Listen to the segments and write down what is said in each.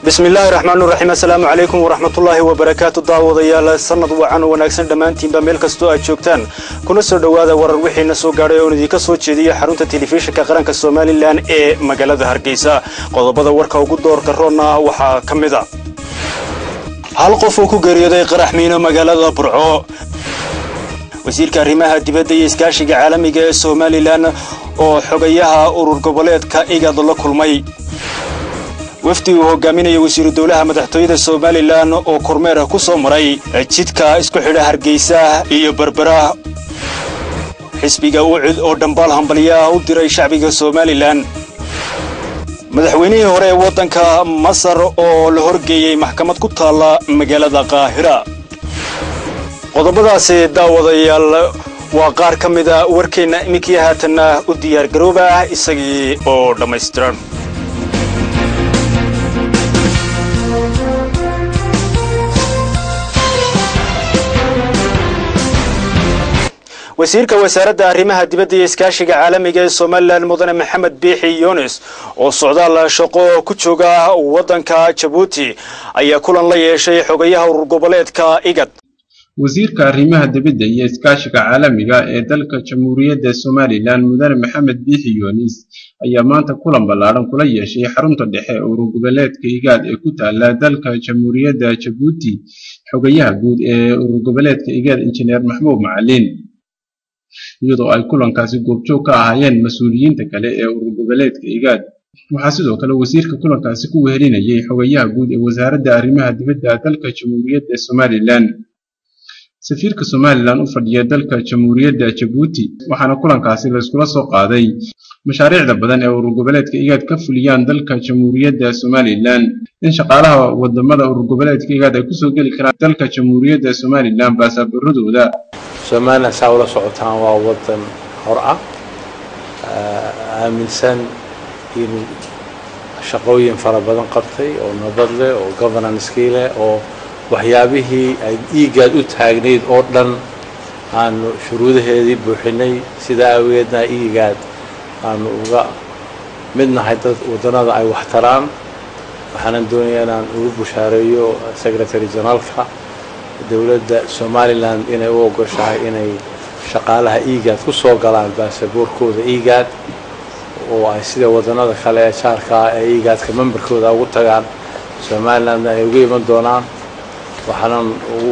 bismi illaahi raxmaan raxiim assalaamu calaykum waraxmatullaahi wabarakaatu daawadayaal sanad wacan oo wanaagsan dhammaantiinba meel kastoo aad joogtaan kuna soo dhowaada warar wixiina soo gaadhay oon idinka soo jeediya xarunta telefishinka qaranka somalilan ee magaalada hargeysa qodobada warka ugu doorka roonna waxaa ka mid a hal qof uu ku geeriyooday qarax miino magaalada burco wasiirka arrimaha dibadda iyo iskaashiga caalamiga ee somalilan oo xogayaha urur goboleedka igad la kulmay wafdi uu hogaaminaya wasiiru dowlaha madaxtooyada somalilan oo kormeer ku soo maray jidka isku xidha hargeysa iyo berbera xisbiga ucid oo dhambaal hambalyaah u diray shacbiga somalilan madaxweynihii hore ee waddanka masar oo la horgeeyey maxkamad ku taalla magaalada qaahira qodobadaasi daawadayaal waa qaar ka mida warkeenna iminkii haatanna u diyaargarooba isagii oo dhammaystiran wasiirka wasaaradda arrimaha dibadda iyo iskaashiga caalamiga ee somalilan mudane maxamed biixi yunis oo socdaal shaqo ku jooga waddanka jabuuti ayaa kulan la yeeshay xogayaha urur goboleedka igad wasiirka arrimaha dibadda iyo iskaashiga caalamiga ee dalka jamhuuriyadda somalilan mudane maxamed biixi yunis ayaa maanta kulan ballaadhan kula yeeshay xarunta dhexe ee urur goboleedka igaad ee ku taala dalka jamhuuriyadda jabuuti xogayaha guud ee urur goboleedka igaad injineer maxmuud macalin iyadoo ay kulankaasi goobjoog ka ahaayeen mas-uuliyiinta kale ee urur goboleedka igaad waxaa sidoo kale wasiirka kulankaasi ku wehelinayay xogayaha guud ee wasaaradda arrimaha dibadda dalka jamhuuriyadda somalilan safiirka somalilan u fadhiya dalka jamhuuriyadda jabuuti waxaana kulankaasi layskula soo qaaday mashaariicda badan ee urur goboleedka igaad ka fuliyaan dalka jamhuuriyadda somalilan in shaqaalaha wadamada urur goboleedka igaad ay kusoo geli karaan dalka jamhuuriyadda somalilan baasaboorradooda somalilan saa ula socotaan waa waddan hor ah aaminsan inuu shaqooyin fara badan qabtay oo nabad leh oo governanskii leh oo waxyaabihii ay iigaad u taagnayd oo dhan aanu shuruudaheedii buuxinay sidaa awgeedna iigaad aanu uga mid nahay dad waddannada ay wax taraan waxaanan doonayaa inaan ugu bushaareeyo secretary generaalka dowladda somalilan inay u ogoshahay inay shaqaalaha iigaad ku soo galaan baasaboorkooda iigaad oo ay sida waddannada kale ee jaarkaa ee iigaadka memberkooda ugu tagaan somalilandna ay uga iman doonaan waxaanan ugu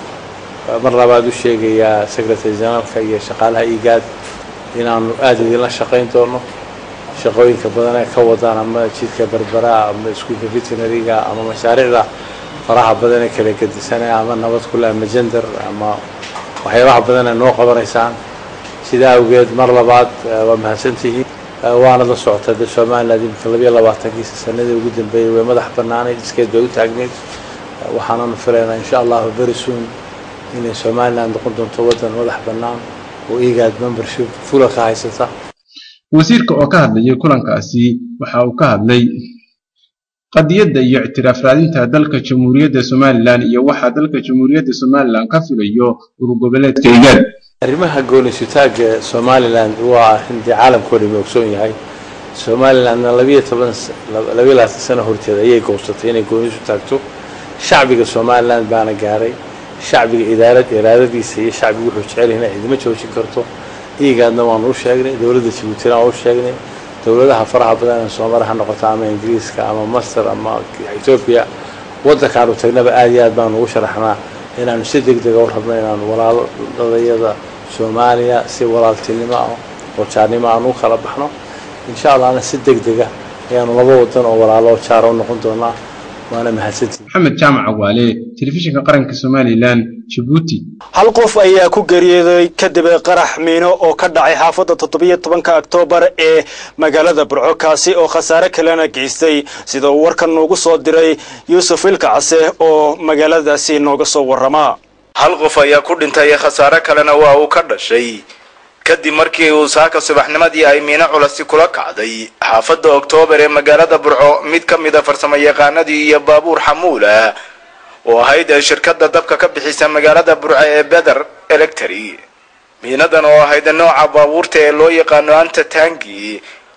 mar labaad u sheegayaa secretary generaalka iyo shaqaalaha iigaad inaanu aada idinla shaqayn doono shaqooyinka badan ee ka wadaan ama jidka berbera ama iskuulka veterinariga ama mashaariicda faraha badan ee kala gedisanaya ama nabad kule ama jender ama waxyaabaha badan ee noo qabanaysaan sidaa awgeed mar labaad waa mahadsantihiin waana la socota de somaliland imika labayo labaatankiisa sanadii ugu dambeeyey way madax bannaanayd iskeed bay u taagneyd waxaananu filaynaa insha allahu very soon inay somaliland noqon doonto waddan madax bannaan oo igaad membership fula ka haysata wasiirka oo ka hadlayay kulankaasi waxa uu ka hadlay qadiyadda iyo ictiraaf raadinta dalka jamhuuriyadda somalilan iyo waxaa dalka jamhuuriyadda somalilan ka filayo urur goboleedka igaad arrimaha goonisutaaga somaliland waa arrin dee caalamkao dhami ogsoon yahay somalilandna labiyo toban labiyo labaatan sano horteed ayay goobsatay inay goonisu taagto shacbiga somaliland baana gaaray shacbiga idaarad iraadadiisa iyo shacbiga wuxuu jecel yahay cidima joojin karto iigaadna waanu u sheegnay dowladda jabuutina waan u sheegnay dowladaha faraha badan ee soomali ha noqoto ama ingiriiska ama master ama etoobiya waddankaanu tagnaba aad iyo aad baanu ugu sharaxnaa inaanu si deg dega u rabno inaanu walaaladayada soomaaliya si walaaltinimo ah oo jaarnimo aanu u kala baxno insha allahna si deg dega ayaanu laba wadan oo walaalo oo jaara u noqon doonaa waana mahadsantihin maxamed jaamac waale telefishinka qaranka somalilan jabuuti hal qof ayaa ku geeriyooday kadib qarax miino oo ka dhacay xaafadda toddobiyo tobanka oktoobar ee magaalada burco kaasi oo khasaare kalena geystay sida uu warkan noogu soo diray yuusuf ilkacase oo magaaladaasi nooga soo warramaa hal qof ayaa ku dhintay khasaare kalena waa uu ka dhashay kadib markii uu saaka subaxnimadii ay miino culasi kula kacday xaafadda oktoobar ee magaalada burco mid ka mida farsamo yaqaanadii iyo baabuur xamuula oo ahayd shirkadda dabka ka bixisa magaalada burco ee beder electri miinadan oo ahayd nooca baabuurta ee loo yaqaano anta tangi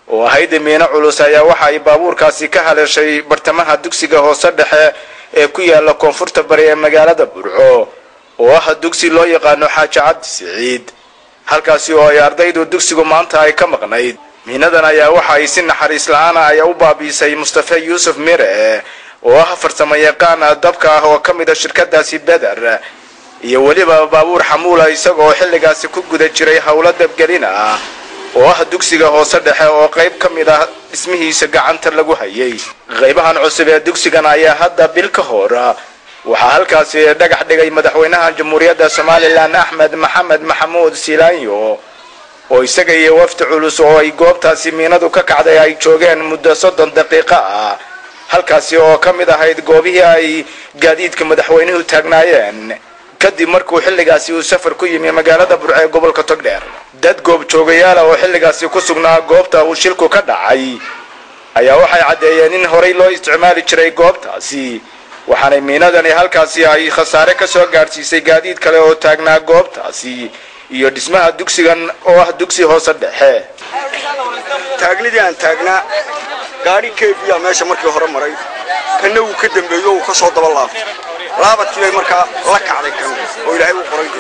oo ahayd miino culus ayaa waxa ay baabuurkaasi ka haleeshay bartamaha dugsiga hoose dhexe ee ku yaala koonfurta bari ee magaalada burco oo ah dugsi loo yaqaano xaaji cabdi siciid halkaasi oo ay ardaydu dugsigu maanta ay ka maqnayd miinadan ayaa waxa ay si naxariis la-aana ay u baabiisay mustafe yuusuf mire oo ah farsamo yaqaan dabka ah oo ka mid a shirkadaasi beder iyo weliba baabuur xamuula isagoo xilligaasi ku guda jiray howlo dabgelin ah oo ah dugsiga hoose dhexe oo qayb ka mid ah dhismihiisa gacanta lagu hayay qaybahan cusub ee dugsigan ayaa hadda bil ka hor waxaa halkaasi dhagax dhigay madaxweynaha jamhuuriyadda somalilan axmed maxamed maxamuud silaanyo oo isaga iyo wafdi culus oo ay goobtaasi miinadu ka kacday ay joogeen muddo soddon daqiiqo ah halkaasi oo ka mid ahayd goobihii ay gaadiidka madaxweynuhu taagnaayeen kadib markuu xilligaasi uu safar ku yimi magaalada burce ee gobolka togdheer dad goob joogayaala oo xilligaasi ku sugnaa goobta uu shilku ka dhacay ayaa waxay caddeeyeen in horay loo isticmaali jiray goobtaasi waxaanay miinadani halkaasi ay khasaare ka soo gaadhsiisay gaadiid kale oo taagnaa goobtaasi iyo dhismaha dugsigan oo ah dugsi hoose dhexe taagnidii aan taagnaa gaadhi keefiyaa meesha markii hore maray kanna wuu ka dambeeyo uu ka soo daba laabtay laabadkii bay markaa la kacday kan oo ilaahay u qoray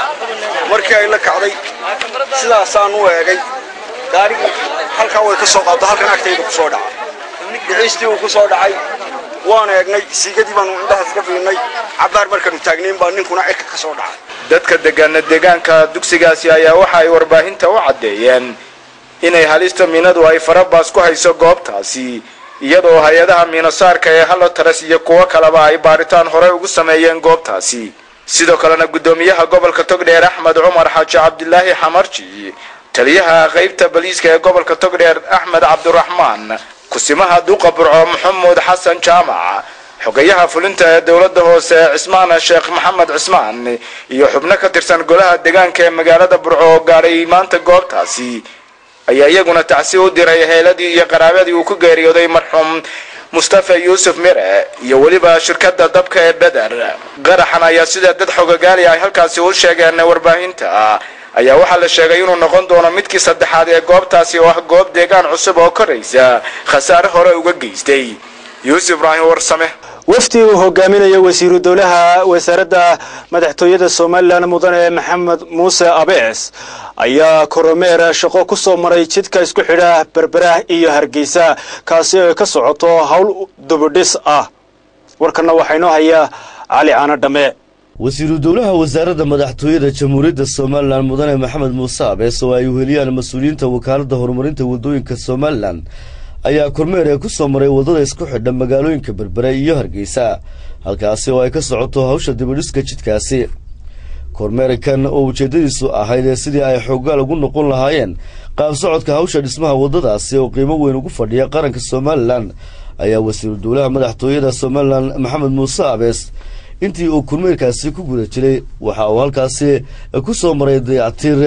dee markii ay la kacday sidaasaan u eegay gaadhigii halkaa way ka soo qaaddo halkan agtayda ku soo dhacay dhiciistii uu ku soo dhacay waan eegnay siigadii baanu indhahaas ka fiinnay cabbaar markaanu taagnayn baa ninkuna cirka ka soo dhacay dadka degaana deegaanka dugsigaasi ayaa waxa ay warbaahinta u caddeeyeen inay halista miinadu ay farabaas ku hayso goobtaasi iyadoo hay-adaha miinosaarka ee halotares iyo kuwo kaleba ay baaritaan horey ugu sameeyeen goobtaasi sidoo kalena guddoomiyaha gobolka togdheer axmed cumar xaaji cabdilaahi xamarji taliyaha qaybta baliiska ee gobolka togdheer axmed cabdiraxmaan kusimaha duqa burco maxamuud xasan jaamac xogayaha fulinta ee dowladda hoose cismaan sheekh maxamed cismaan iyo xubno ka tirsan golaha deegaanka ee magaalada burco oo gaadhay maanta goobtaasi ayaa iyaguna tacsi u diray heeladii iyo qaraabadii uu ku geeriyooday marxuum mustafa yuusuf mire iyo weliba shirkadda dabka ee beder qaraxan ayaa sida dad xogagaali ay halkaasi u sheegeen warbaahinta ayaa waxaa la sheegay inuu noqon doono midkii saddexaad ee goobtaasi oo ah goob deegaan cusub oo koraysa khasaare hore uga geystay yuusuf ibraahim warsame wafdi uu hogaaminayo wasiiru dowlaha wasaaradda madaxtooyada somalilan mudane maxamed muuse abees ayaa koromeer shaqo ku soo maray jidka isku xidha berberah iyo hargeysa kaasi ay ka socoto howl dubidhis ah warkanna waxaa inoo hayaa cali caano dhamme wasiiru dowlaha wasaaradda madaxtooyada jamhuuriyadda somalilan mudane maxamed muuse abees oo ay uheliyaan mas-uuliyiinta wakaaladda horumarinta waddooyinka somalilan ayaa kormeer ee ku soo maray waddada isku xidha magaalooyinka berbere iyo hargeysa halkaasi oo ay ka socoto hawsha dibidhiska jidkaasi kormeerkan oo ujeeddadiisu ahayd ee sidii ay xoogaal ugu noqon lahaayeen qaab socodka hawsha dhismaha waddadaasi oo qiimo weyn ugu fadhiya qaranka somalilan ayaa wasiiru dowlaha madaxtooyada somalilan maxamed muuse abees intii uu kormeerkaasi ku guda jiray waxa uu halkaasi ku soo maray dayactiir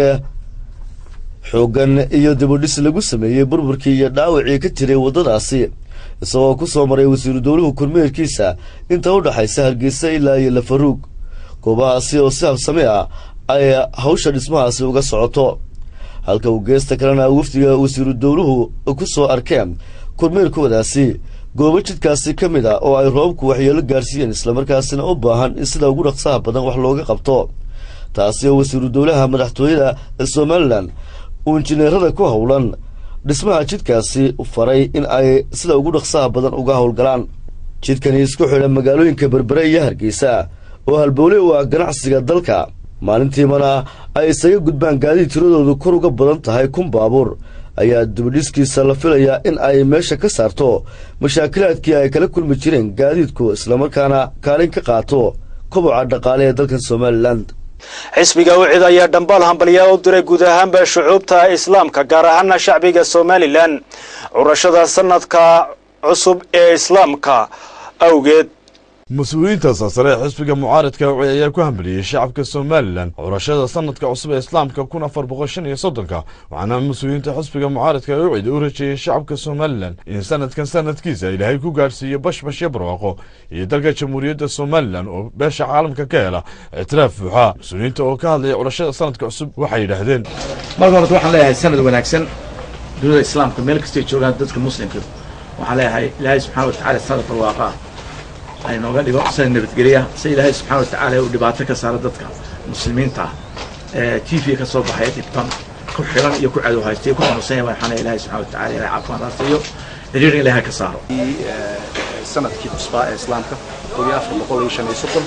xooggan iyo dibudhis lagu sameeyey burburkii iyo dhaawacii ka jiray waddadaasi isagoo ku soo maray wasiiru dowluhu kormeerkiisa inta u dhaxaysa hargeysa ilaa iyo lafaruug goobahaasi oo si habsami ah ay hawsha dhismahaasi uga socoto halka uu geesta kalena wafdiga wasiiru dowluhu ku soo arkeen kormeerkoodaasi goobo jidkaasi ka mid a oo ay roobku waxyeelo gaarsiiyeen islamarkaasina u baahan in sida ugu dhaqsaha badan wax looga qabto taasi oo wasiiru dowlaha madaxtooyada somalilan uu injineerada ku howlan dhismaha jidkaasi faray in ay sida ugu dhaqsaha badan uga howlgalaan jidkani isku xidha magaalooyinka berbere iyo hargeysa oo halbowle u ah ganacsiga dalka maalintiimana ay isaga gudbaan gaadiid tiradoodu kor uga badan tahay kun baabuur ayaa dibadhiskiisa la filayaa in ay meesha ka saarto mashaakilaadkii ay kala kulmi jireen gaadiidku islamarkaana kaalin ka qaato koboca dhaqaale ee dalkan somalilan xisbiga wicid ayaa dhambaal hambalyaa u diray guud ahaanba shucuubta islaamka gaar ahaana shacbiga somalilan curashada sanadka cusub ee islaamka awgeed mas-uuliyiinta sarsare ee xisbiga mucaaradka wicid ayaa ku hambaliyey shacabka somalilan curashada sanadka cusub ee islaamka kun afar boqol shan iyo soddonka waxaana mas-uuliyiinta xisbiga mucaaradka wicid u rajeeyey shacabka somalilan in sanadkan sanadkiisa ilaahay ku gaadhsiiyo bashbash iyo barwaaqo iyo dalka jamhuuriyadda somalilan oo beesha caalamka ka hela ictiraaf buuxa mas-uuliyiinta oo ka hadlaya curashada sanadka cusub waxay yidhaahdeen marka horta waxaan leeyahay sanad wanaagsan dunida islaamka meel kastay joogaan dadka muslimka waxaan leeyahay ilaahay subxana wa tacala sanad barwaaqa ah ay nooga dhigo sida nabadgelya si ilaahay subxana wa tacaala uu dhibaato ka saaro dadka muslimiinta ah ee t v ka soo baxay dhibtan ku xiran iyo ku cadow haystay ku xanuunsanaya waxaan ilaahay subxana wa tacala ilahay caafimaad haastayo xiriirin ilaahay ka saaro sanadkii cusbaa ee islaamka kun iyo afar boqol iyo shan iyo soddon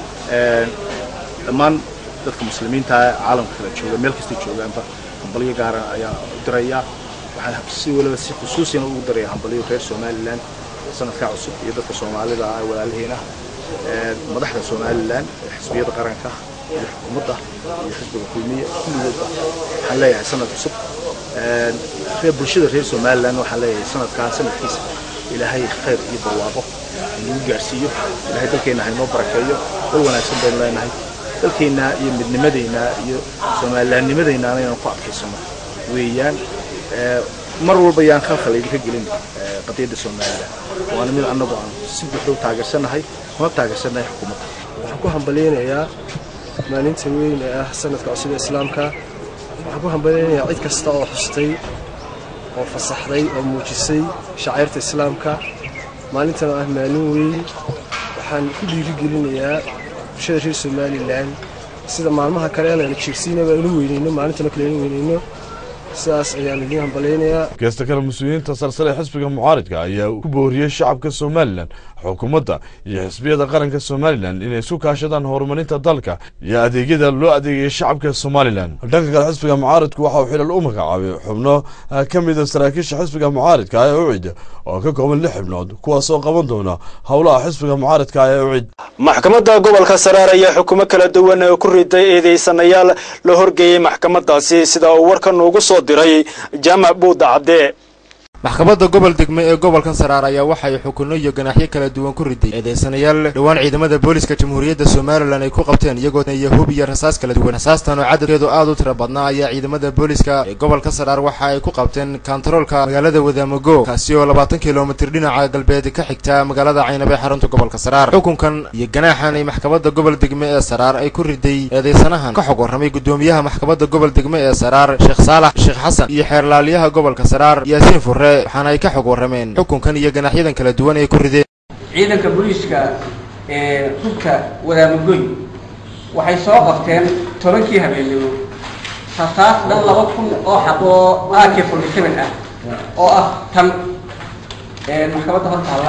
dhammaan dadka muslimiinta ee caalamka kala jooga meel kastay joogaanba hambalyo gaara ayaa u diraya waxaan si waliba si khusuusina ugu daraya hambalyo reer somalilan sanadkaa cusub iyo dadka soomaalida ah walaalaheena madaxda somalilan xisbiyada qaranka iyo xukuumadda iyo xisbiga kulmiye kulligoodba waxaan leeyahay sanad cusub reer bulshada reer somalilan waxaan leeyahay sanadkaa sanadkiisa ilaahay khayr iyo barwaaqo nagu gaarsiiyo ilaahay dalkeenna haynoo barakeeyo dal wanaagsan baynu leenahay dalkeenna iyo midnimadeenna iyo soomalilaannimadeennaana inaan ku adkaysano weeyaan mar walba yaan khalkhal idinka gelin qadiyadda somalilan waana mid annagu aan si buuxda u taageersanahay kuna taageersanahay xukuumadda waxaan ku hambalyaynayaa maalinta weyn ee ah sanadka cusub ee islaamka waxaan ku hambalyaynayaa cid kasta oo xustay oo fasaxday oo muujisay shacairta islaamka maalintan oo ah maalin weyn waxaan ku dhiirigelinayaa bulshada reer somalilan sida maalmaha kale aanan jeegsiinaba inu weyneyno maalintana kale inu weyneyno sidaas ayaan idiin hambalaynayaa geesta kale mas-uuliyiinta sarsare ee xisbiga mucaaridka ayaa ku booriyey shacabka somalilan xukuumadda iyo xisbiyada qaranka somalilan inay isu kaashadaan horumarinta dalka iyo adeegyada loo adeegaya shacabka somalilan dhanka kale xisbiga mucaaridku waxa uu xilal u magacaabay xubno ka mida saraakiisha xisbiga mucaaridka ee ucid oo ka kooban lix xubnood kuwaasoo qaban doona howlaha xisbiga mucaaridka ee ucid maxkamadda gobolka saraar ayaa xukumo kala duwan oo ku riday eedeysanayaal la horgeeyey maxkamadaasi sida uu warkan ugu soo diray jaamac buuda cadde maxkamadda gobol degme ee gobolkan saraar ayaa waxay xukunno iyo ganaaxyo kala duwan ku riday eedeysanayaal dhowaan ciidamada booliska jamhuuriyadda somalilan ay ku qabteen iyagoo iyo hub iyo rasaas kala duwan rasaastan oo cadadkeedu aad u tira badnaa ayaa ciidamada booliska ee gobolka saraar waxa ay ku qabteen kantaroolka magaalada wadaamago kaasi oo labaatan kilomitir dhinaca galbeed ka xigta magaalada caynabe xarunta gobolka saraar xukunkan iyo ganaaxan ay maxkamadda gobol degme ee saraar ay ku riday eedeysanahan ka xog warramay gudoomiyaha maxkamadda gobol degme ee saraar sheekh saalax sheekh xasan iyo xeerlaaliyaha gobolka saraar yaasiin furre waxaana ay ka xog warrameen xukunkan iyo ganaaxyadan kala duwan ay ku rideen ciidanka booliiska ee hubka wadaamagoy waxay soo qabteen tobankii habeenimo rasaas dhan laba kun oo xaq oo ak forty seven ah oo ah tan maxkamadda hor taalla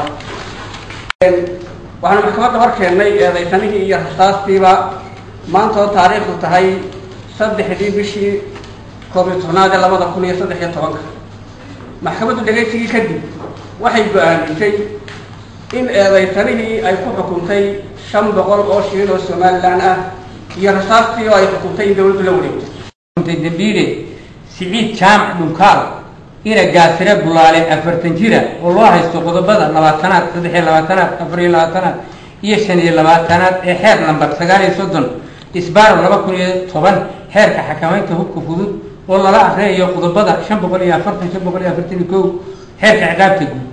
waxaanu maxkamadda hor keennay eedaysanihii iyo rasaastiiba maanta oo taariikhdu tahay saddexdii bishii koob iyo tobnaad ee labada kun iyo saddex iyo tobanka maxkamaddu dhegaysigii kadib waxay go-aamisay in eedaysanihii ay ku xukuntay shan boqol oo shilin oo somalilan ah iyo rasaastii oo ay xukuntay in dawladdu la wareegto dambiile siciid jaamac dhunkaal ina gaasire bulaale afartan jira oo loo haysto qodobada labaatanaad saddex iyo labaatanaad afar iyo labaatanaad iyo shan iyo labaatanaad ee xeer lambar sagaal iyo soddon isbaaro laba kun iyo toban xeerka xakamaynta hubka fudud oo lala akriyayo qodobada shan boqol iyo afartan shan boqol iyo afartan iyo kow xeerka ciqaabta guud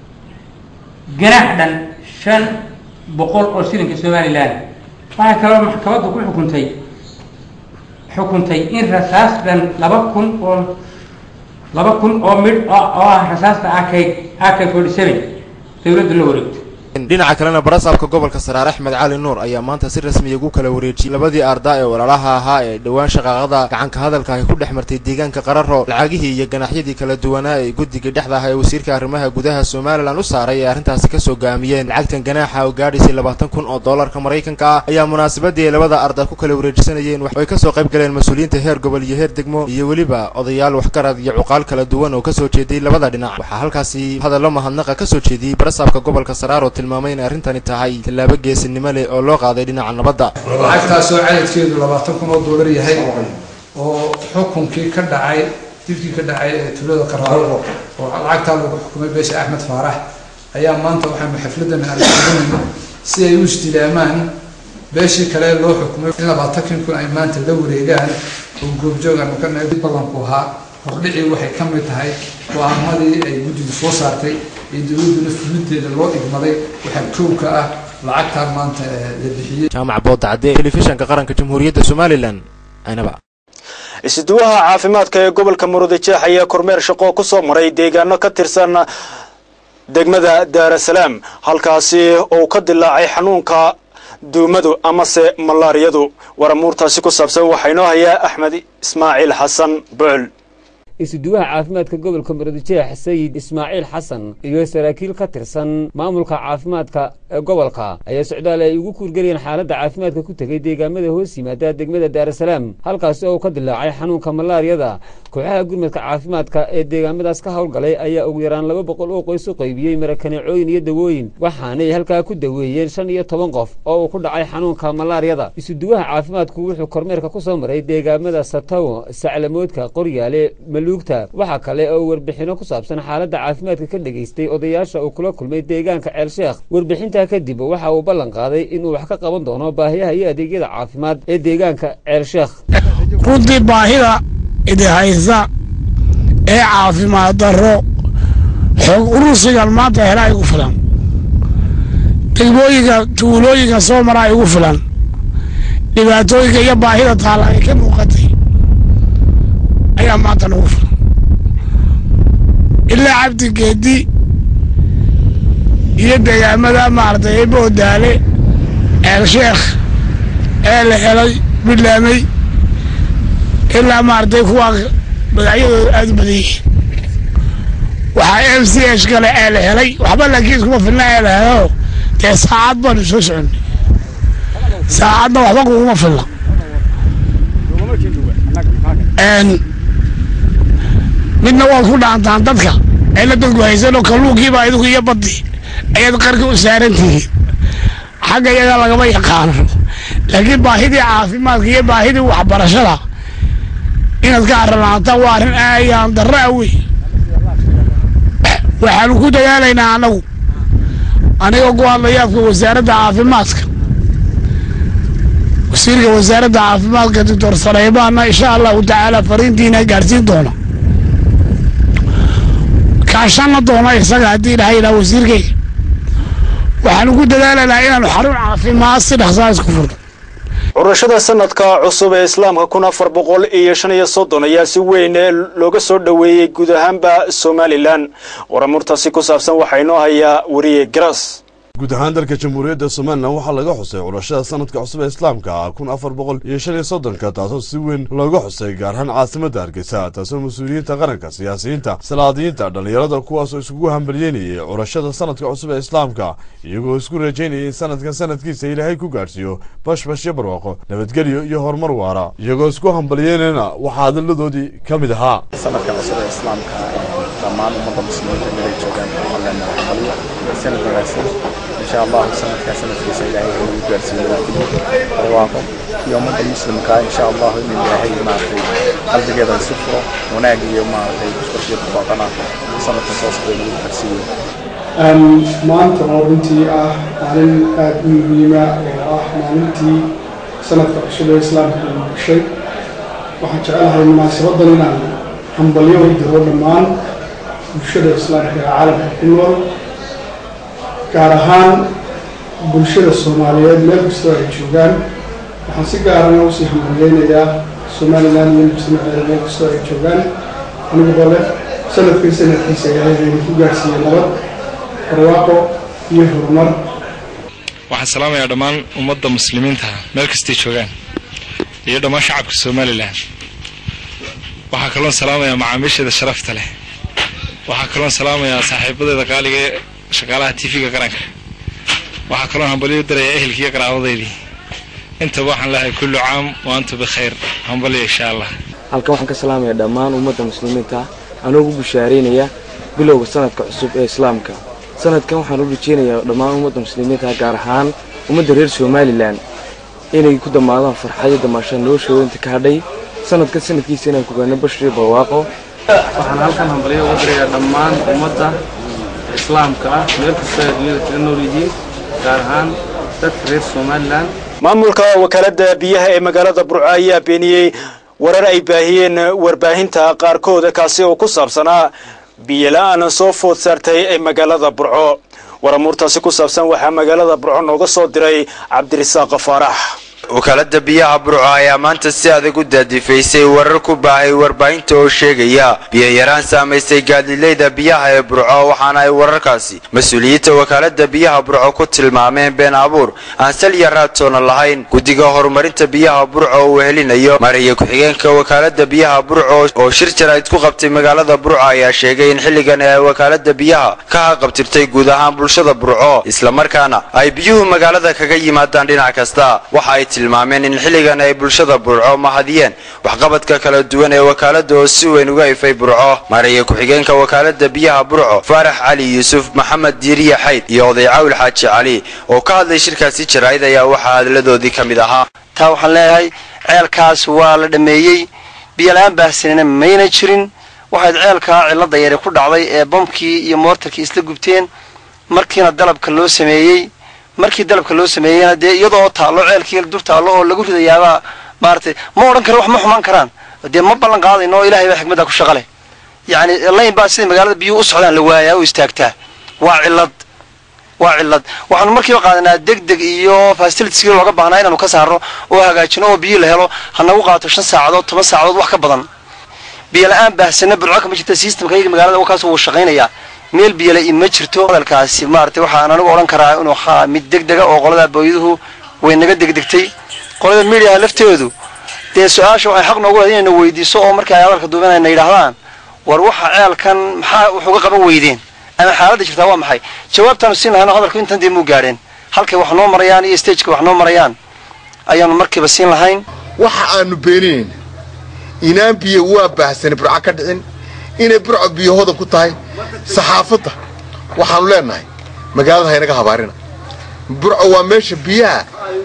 ganaax dhan shan boqol oo shilinka somalilan waxaa kaloo maxkamaddu ku xukuntay xukuntay in rasaas dhan laba kun oo laba kun oo midh oo ah rasaasta ak ak forty seven dawladdu la wareegto dhinaca kalena barasaabka gobolka saraar axmed cali nuur ayaa maanta si rasmiya ugu kala wareejiyey labadii ardaa ee walaalaha ahaa ee dhowaan shaqaaqada gacanka hadalka ay ku dhex martay deegaanka qararo lacagihii iyo ganaxyadii kala duwanaa ee guddiga dhexda ah ee wasiirka arrimaha gudaha somalilan u saaray ee arrintaasi kasoo gaamiyeen lacagtan ganaaxa oo gaadhaysay labaatan kun oo doolarka maraykanka ah ayaa munaasabadii ay labada arda ku kala wareejisanayeen ay kasoo qayb galeen mas-uuliyiinta heer gobol iyo heer degmo iyo weliba odayaal waxgarad iyo cuqaal kala duwan oo kasoo jeeday labada dhinac waxaa halkaasi hadallo mahadnaqa kasoo jeediyey barasaabka gobolka saraar oo tilmaamay in arrintani tahay tallaabo geesinimo leh oo loo qaaday dhinaca nabadda lacagtaasoo cadadkeedu labaatan kun oo doolar yahay oo xukunkii ka dhacay dibkii ka dhacay ee tuulada qaraaro oo lacagtaa lagu xukumay beesha axmed faarax ayaa maanta waxaanu xafladan alxukunayno si ay u istilaamaan beeshii kale loo xukumay in labaatankii kun ay maanta la wareegaan oo goobjoogaanu ka nahay ballanku ahaa hordhicii waxay ka mid tahay go-aamadii ay guddigu soo saartay ee dowladduna fulideeda loo igmaday waxaa kowka ah lacagtaa maanta la bixiyey jaamac boodacadde telefishanka qaranka jamhuuriyadda somalilan aynaba isuduwaha caafimaadka ee gobolka murudijeex ayaa kormeer shaqo ku soo maray deegaano ka tirsan degmada daarasalaam halkaasi uu ka dilaacay xanuunka duumadu amase malaariyadu waramuurtaasi ku saabsan waxaa inoo hayaa axmed ismaaciil xasan bucul isuduwaha caafimaadka gobolka murudijeex sayid ismaaciil xasan iyo saraakiil ka tirsan maamulka caafimaadka ee gobolka ayaa socdaal ay ugu kuurgelayeen xaaladda caafimaadka ku tegey deegaamada hoos yimaada degmada daarasalaam halkaasi oo ka dilaacay xanuunka malaariyada kooxaha gurmadka caafimaadka ee deegaamadaas ka howlgalay ayaa ugu yaraan laba boqol oo qoys u qaybiyey marakaneecooyin iyo dawooyin waxaanay halkaa ku daweeyeen shan iyo toban qof oo uu ku dhacay xanuunka malaariyada isuduwaha caafimaadku wuxuu kormeerka ku soo maray deegaamada sataw saclamoodka qoryaale maluugta waxaa kale oo warbixino ku saabsan xaaladda caafimaadka ka dhegaystay odayaasha uu kula kulmay deegaanka ceelsheekh warbixintaa kadib waxa uu ballan qaaday inuu wax ka qaban doono baahiyaha iyo adeegyada caafimaad ee deegaanka ceelsheekh runtii baahida idi haysa ee caafimaad darro xoog urusigan maanta helaa igu filan degmooyinka tuulooyinka soo maraa igu filan dhibaatooyinka iyo baahida taalla ay ka muuqatay ayaa maanta nagu filan ilaa cabdi geedi iyo deegaamada maaragtay ee boodaale ceelsheekh ee la helay midlaamay ilaa maaragtay kuwaa magacyadooda aada u badan yihiin waxaa m c h kale ee la helay waxba laakiin iskuma filna ee la helo dee saacad baanu soo soconnay saacadna waxba kuguma filna midna waad ku dhaantaan dadka ayla dadku haysanoo kalluunkiiba idigu iyo baddi ayaad qarka u saaran tihiin xagga iyaga lagama yaqaano laakiin baahidii caafimaadka iyo baahidii waxbarashada inaad ka arranaataan waa arrin aayaan darro ah wey waxaanu ku dadaalaynaa annagu anigoo ku hadlaya afka wasaaradda caafimaadka wasiirka wasaaradda caafimaadka doctor saleymaanna insha allahu tacaala fariintiina gaadhsiin doona kaashanna doona isaga haddii dhaha ilaa wasiirkayga waxaanu ku dadaalaynaa inaanu xarun caafimaad si dhaqsaa isku furno curashada sanadka cusub ee islaamka kun afar boqol iyo shan iyo soddon ayaa si weyn looga soo dhoweeyey guud ahaanba somalilan waramurtaasi ku saabsan waxaa inoo hayaa wariye garas guud ahaan dalka jamhuuriyadda somalilan waxaa laga xusay curashada sanadka cusub ee islaamka kun afar boqol iyo shan iyo soddonka taasoo si weyn looga xusay gaar ahaan caasimadda hargeysa taasoo mas-uuliyiinta qaranka siyaasiyiinta salaadiyiinta dhallinyarada kuwaasoo iskugu hambalyeynayay curashada sanadka cusub ee islaamka iyagoo isku rajaynayay in sanadkan sanadkiisa ilaahay ku gaadhsiiyo bashbash iyo barwaaqo nabadgelyo iyo horumar waara iyagoo isku hambalyeynayna waxaa hadalladoodii ka mid ahaa sanadka cusub ee islaamka dhammaan ummadda muslimiinta meelay joogaan waxaan leenahay hambalyo sanad wanaagsan insha allahu sanadkaa sanadkiisa ilaahay nagu gaarsiiyo barwaaqo iyo ummadda muslimka insha allahu in ilaahay maaragtay qalbigeeda si furo wanaag iyo maaragtay bushbashyo barwaaqana sanadka soo socda nagu gaarsiiyo maanta oo runtii ah maalin aada u muhiima oo ah maalintii sanadka cusub ee islaamka uu gashay waxaan jecelahay munaasabadan inaan hambalyo u diro dhammaan bulshada islaamka ee caalamka ku nool gaar ahaan bulshada soomaaliyeed meel kastoo ay joogaan waxaan si gaarana usii hambalyeynayaa somalilan iyo mujtamaceeda meel kastoo ay joogaan anigoo leh sanadkan sanadkiisa ilaahay aynu ku gaarsiiye nabad barwaaqo iyo horumar waxaan salaamayaa dhammaan ummadda muslimiinta meel kastay joogaan iyo dhammaan shacabka somalilan waxaa kaloon salaamayaa macaamiisheeda sharafta leh waxaa kaloon salaamayaa saaxiibadeeda qaaliga ee shaqaalaha tv-ga qaranka waxaa kaloon hambalyo u darayaa ehelkiiyo qaraabadeydii intaba waxaan leehay kullu caam wa antum bikhayr hambalyo insha allah halkan waxaan ka salaamayaa dhammaan ummadda muslimiinta anoo ugu bushaaraynaya bilowga sanadka cusub ee islaamka sanadkan waxaan u rajeynayaa dhammaan ummadda muslimiinta gaar ahaan ummadda reer somalilan inay ku dhammaadaan farxadyo damaashaan noloshooda inta ka hadhay sanadkan sanadkiisa inaan kugaano bashir barwaaqo waxaan halkan hambalyo uga dirayaa dhammaan ummadda islaamka ah meel kasta ay dunyada kaga nool yihiin gaar ahaan dadka reer somalilan maamulka wakaalada biyaha ee magaalada burco ayaa beeniyey warar ay baahiyeen warbaahinta qaarkooda kaasi oo ku saabsanaa biyola-aan soo food saartay ee magaalada burco waramuurtaasi ku saabsan waxaa magaalada burco nooga soo diray cabdirisaaq faarax wakaalada biyaha burco ayaa maanta si adag u daadifaysay warar ku baahay warbaahinta oo sheegaya biyo-yaraan saamaysay gaadiidleyda biyaha ee burco waxaana ay wararkaasi mas-uuliyiinta wakaalada biyaha burco ku tilmaameen been abuur aan salya raadtoona lahayn guddiga horumarinta biyaha burco uu helinayo maraya ku-xigeenka wakaalada biyaha burco oo shir jarayd ku qabtay magaalada burco ayaa sheegay in xilligan ay wakaalada biyaha ka haqabtirtay guud ahaan bulshada burco islamarkaana ay biyuhu magaalada kaga yimaadaan dhinac kasta waxa ay tilmaameen in xilligan ay bulshada burco mahadiyeen waxqabadka kala duwan ee wakaalada oo si weyn uga ifay burco maraya ku-xigeenka wakaalada biyaha burco faarax cali yuusuf maxamed diiriye xayd iyo oday cawl xaaji cali oo ka hadlay shirkaasi jaraa'id ayaa waxaa hadladoodii ka mid ahaa taa waxaan leeyahay ceelkaas waa la dhammeeyey biyola-aan baahsanina mayna jirin waxayd ceelkaa cilada yare ku dhacday ee bamkii iyo moortarkii isla gubteen markiina dalabka loo sameeyey markii dalabka loo sameeyeyna dee iyadoo taallo ceelkii dur taallo oo lagu ridayaabaa maaratay ma odhan karo wax ma xumaan karaan dee ma ballan qaadayno oo ilahay baa xikmadda ku shaqa leh yacni layn baa siday magaalada biyuhu u socdaan la waayaa oo istaagtaa waa cillad waa cillad waxaanu markiiba qaadanaa deg deg iyo fasilitiskii looga baahnaa inaanu ka saarno oo hagaajino oo biyo la helo hanagu qaato shan saacadood toban saacadood wax ka badan biyo la-aan baahsana burco kama jirta systemka iyaga magaalada wakaas wuu shaqaynayaa meel biyole ma jirto hadalkaasi maaragtay waxaan anigu odhan karaa inuu haa mid deg dega oo qolada booyaduhu way naga degdegtay qolada mediaha lafteedu dee su-aasha waxay xaq noogu leed inayna weydiiso oo marka ay hadalka duubanayna yidhaahdaan war waxa ceelkan maxaa wax uga qaban weydeen ama xaaladda jirtaa waa maxay jawaabtaanu siin lahayno hadalku intan dee muu gaadheen halkay wax noo marayaan iyo stageka wax noo marayaan ayaanu markiiba siin lahayn waxa aanu beeninayn inaan biyo waa baahsani burco ka dhicin inay burco biyo hodan ku tahay saxaafadda waxaanu leenahay magaalada haynaga habaarina burco waa meesha biyaha